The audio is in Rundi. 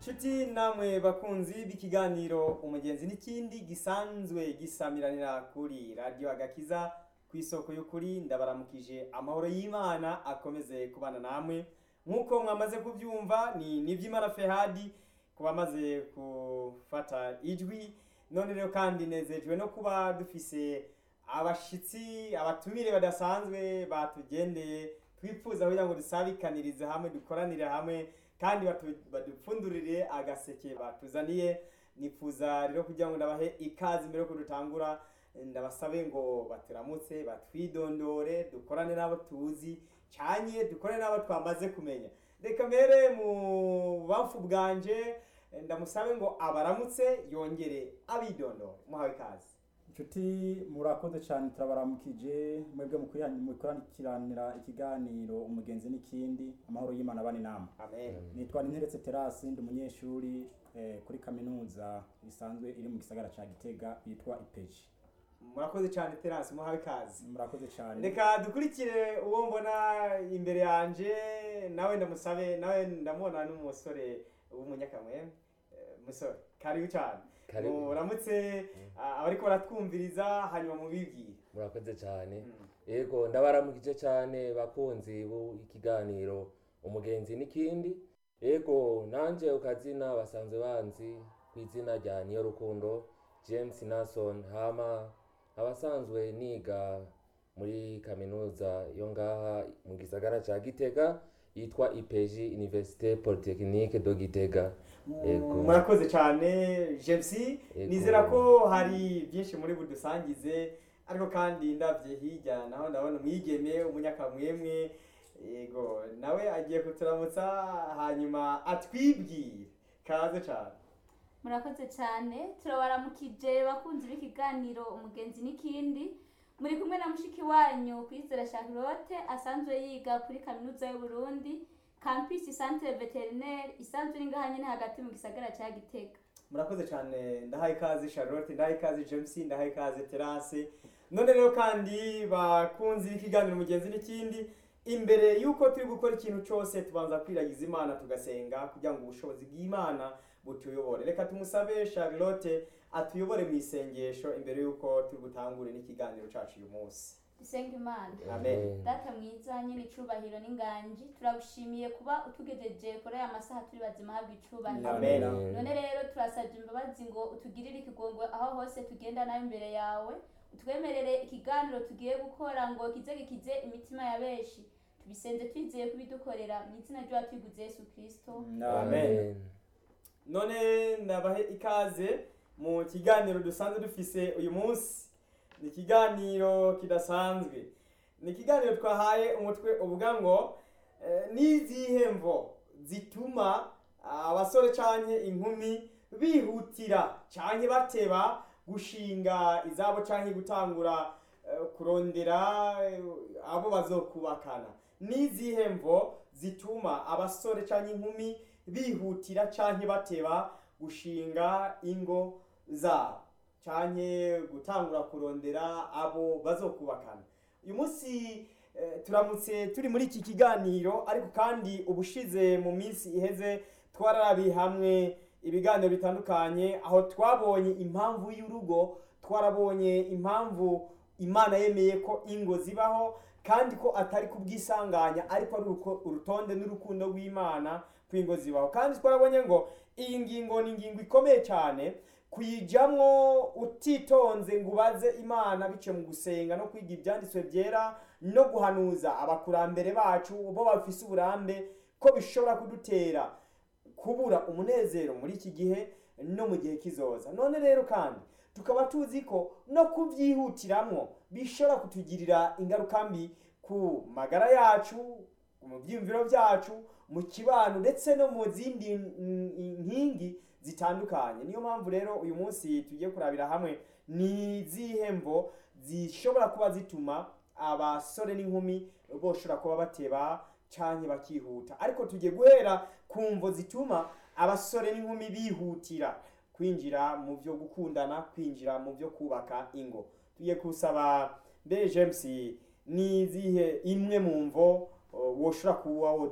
nshuti namwe bakunzi b'ikiganiro umugenzi n'ikindi gisanzwe gisamiranira kuri radiyo agakiza ku isoko y'ukuri ndabaramukije amahoro y'imana akomeze kubana namwe nk'uko mwamaze kubyumva ni nibyimana fehadi ku bamaze gufata ijwi none rero kandi nezejwe no kuba dufise abashitsi abatumire badasanzwe batugendeye twifuza kugira ngo dusabikanirize hamwe dukoranire hamwe kandi batu- badupfundurire agaseke batuzaniye nifuza rero kugira ngo ndabahe ikaze mbere yuko dutangura ndabasabe ngo baturamutse batwidondore dukorane n'abo tuzi cyanye dukorane n'abo twamaze kumenya reka mbere mu bamfu bwanje ndamusabe ngo abaramutse yongere abidondore muhawe ikaze inshuti murakoze cyane turabaramukije mwebwe mukurikiranira ikiganiro umugenzi n'ikindi amahoro y'imana abane nama amen nitwa ninteretse terasi ndi umunyeshuri eh, kuri kaminuza isanzwe iri mu gisagara cya gitega yitwa ipeji murakoze cyane terasi muhawe ikaze murakoze cyane reka dukurikire uwo mbona imbere yanje nawe ndamusabe nawe ndamubona n'umusore w'umunyakamwe Eh, musore karibu cyane Karibu. muramutse ah, abariko baratwumviriza hanyuma mubibwire murakoze cyane Mm. yego ndabaramukije cyane bakunzi b'ikiganiro umugenzi n'ikindi yego nanje ukazina basanzwe banzi ku izina rya niyo rukundo james nason hama abasanzwe niga muri kaminuza yo ngaha mu gisagara ca gitega yitwa ipeji université polytechnique do gitega Yego. murakoze cyane james Yego. nizera ko hari byinshi muri budusangize ariko kandi ndabye hirya naho ndabona umwigeme umunyakamwemwe yego nawe agiye kuturamutsa hanyuma atwibwire kaze cyane murakoze cyane turabaramukije bakunzi b'ikiganiro umugenzi n'ikindi muri kumwe na mushiki wanyu kwizera charlotte asanzwe yiga kuri kaminuza y'uburundi campus centre veterinaire isanzwe iri ngaha nyine hagati mu gisagara cya gitega murakoze cyane ndahaye ikaze charlotte ndahaye ikaze james ndahaye ikaze terase none rero kandi bakunzi b'ikiganiro mugenzi n'ikindi imbere y'uko turi gukora ikintu cyose tubanza kwiragiza imana tugasenga kugira ngo ubushobozi bw'imana butuyobore reka tumusabe charlotte atuyobore mu isengesho imbere y'uko turi butangure n'ikiganiro cyacu uyu munsi dusenga imana Amen. data mwiza nyine icubahiro n'inganji turagushimiye kuba utugejeje kuri aya masaha turi bazima habwa icubahiro Amen. none rero turasabye imbabazi ngo utugirire ikigongo aho hose tugenda nawe imbere yawe utwemerere ikiganiro tugiye gukora ngo kize gikize imitima ya benshi tubisenze twizeye kubidukorera mu izina ry'uwatwiguze yesu kirisito Amen. none ndabahe ikaze mu kiganiro dusanzwe dufise uyu munsi ni ikiganiro kidasanzwe ni ikiganiro twahaye umutwe uvuga ngo eh, n'izihe mvo zituma abasore canke inkumi bihutira canke bateba gushinga izabo canke gutangura eh, kurondera eh, abo bazokubakana n'izihe mvo zituma abasore canke inkumi bihutira canke bateba gushinga ingo zabo canke gutangura kurondera abo bazokubakana uyu munsi eh, turamutse turi muri iki kiganiro ariko kandi ubushize mu minsi iheze twararabiye hamwe ibiganiro bitandukanye aho twabonye impamvu y'urugo twarabonye impamvu imana yemeye ko ingo zibaho kandi ko atari kubwisanganya ariko ari uruko- urutonde n'urukundo rw'imana kw'ingo zibaho kandi twarabonye ngo iyi ngingo ni ingingo ikomeye cyane kuyijyamwo utitonze ngo ubaze imana biciye mu gusenga no kwiga ibyanditswe byera no guhanuza abakurambere bacu bo bafise uburambe ko bishobora kudutera kubura umunezero muri iki gihe no mu gihe kizoza none rero kandi tukaba tuzi ko no kubyihutiramwo bishobora kutugirira ingaruka mbi ku magara yacu mu byiyumviro byacu mu kibano ndetse no mu zindi mm, nkingi zitandukanye niyo mpamvu rero uyu munsi tugiye kurabira hamwe ni izihe mvo zishobora kuba zituma abasore n'inkumi boshobora kuba bateba canke bakihuta ariko tugiye guhera ku mvo zituma abasore n'inkumi bihutira kwinjira mu byo gukundana kwinjira mu byo kubaka ingo tugiye kusaba mbe james ni izihe imwe mu mvo uh, woshobora kuba